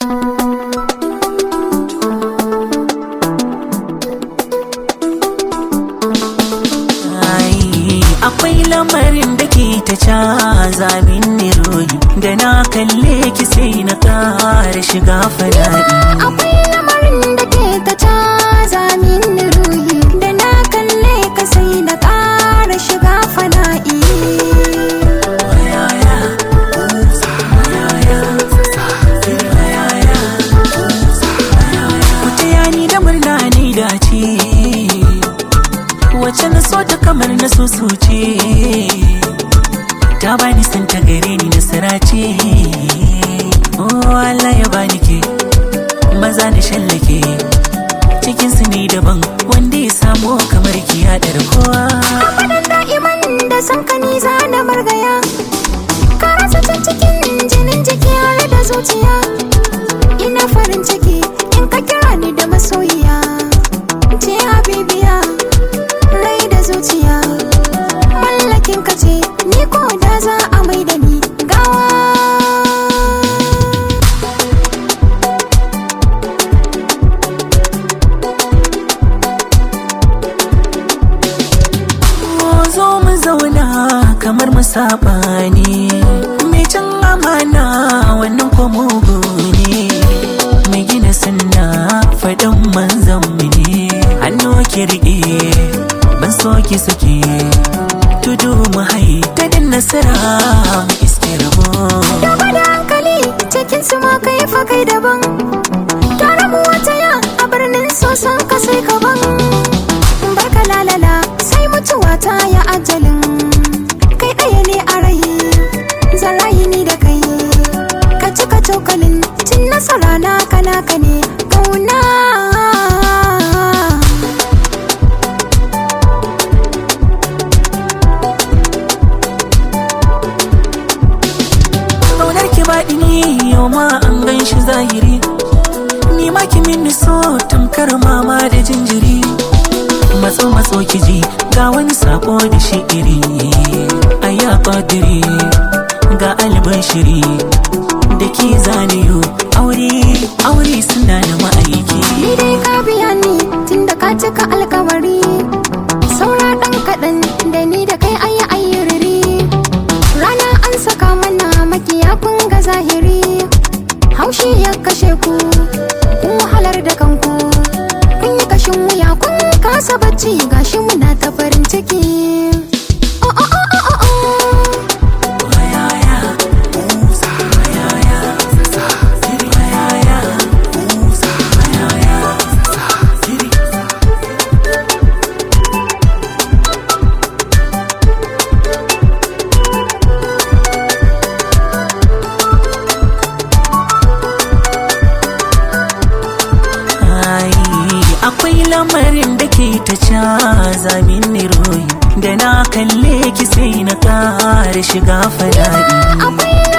akwai lamarin da ke ta caza min royi da na kalle ki sai na kara shiga fada'i akwai lamarin da ke ta caza min ruhi da na kalle ka sai na ƙara shiga fana'i ku taya ni da murna ni dace wacce na so ta kamar na so ce ta bani san ta gare ni nasara ce oh Allah ya bani ke maza na shallake cikin su ne daban wanda ya samu kamar ki ya kowa abadan da'iman da san ka ni za na margaya ka rasa can cikin jinin jiki har da zuciya ina farin ciki in ka kira ni da masoyiya ce habibiya rai da zuciya mallakin ka ce ni ko da za a mai da ni gawa zo mu zauna kamar mu saba ne mai cin amana wannan ko mugu ne mai gina sunna faɗin manzan mu ne hannu ki riƙe ban so ki sake tudu mu hai ta din nasara mu iske rabo Gaba da hankali cikin su ma kai fa kai daban Tare mu wata ya a birnin sosan ka sai ka ban Barka lalala sai mutuwa ta ya ajalin Kai ɗaya ne a rai zan rayu ni da kai Ka cika cokalin cin nasara na kana ka ne kauna Ƙaunar ki baɗi ni yau ma an gan shi zahiri Ni ma ki mini so tamkar mama da jinjiri Matso matso ki ji ga wani sako da shi iri Aya ƙadiri ga albashiri Da ki zaniyo aure aure suna da ma'aiki Ni dai ka biya ni tunda ka cika alkawari Saura ɗan kaɗan da ni da kai ayi ayyuriri Rana an saka mana makiya kun ga zahiri Haushi ya kashe ku, kun wahalar da kanku Kun yi kashin wuya kun kasa bacci gashi muna ta farin ciki Oh, oh, oh, oh, oh, oh. Ai, akwai lamarin da ke ta caza min royi da na kalle ki sai na kara shiga fada'i Akwai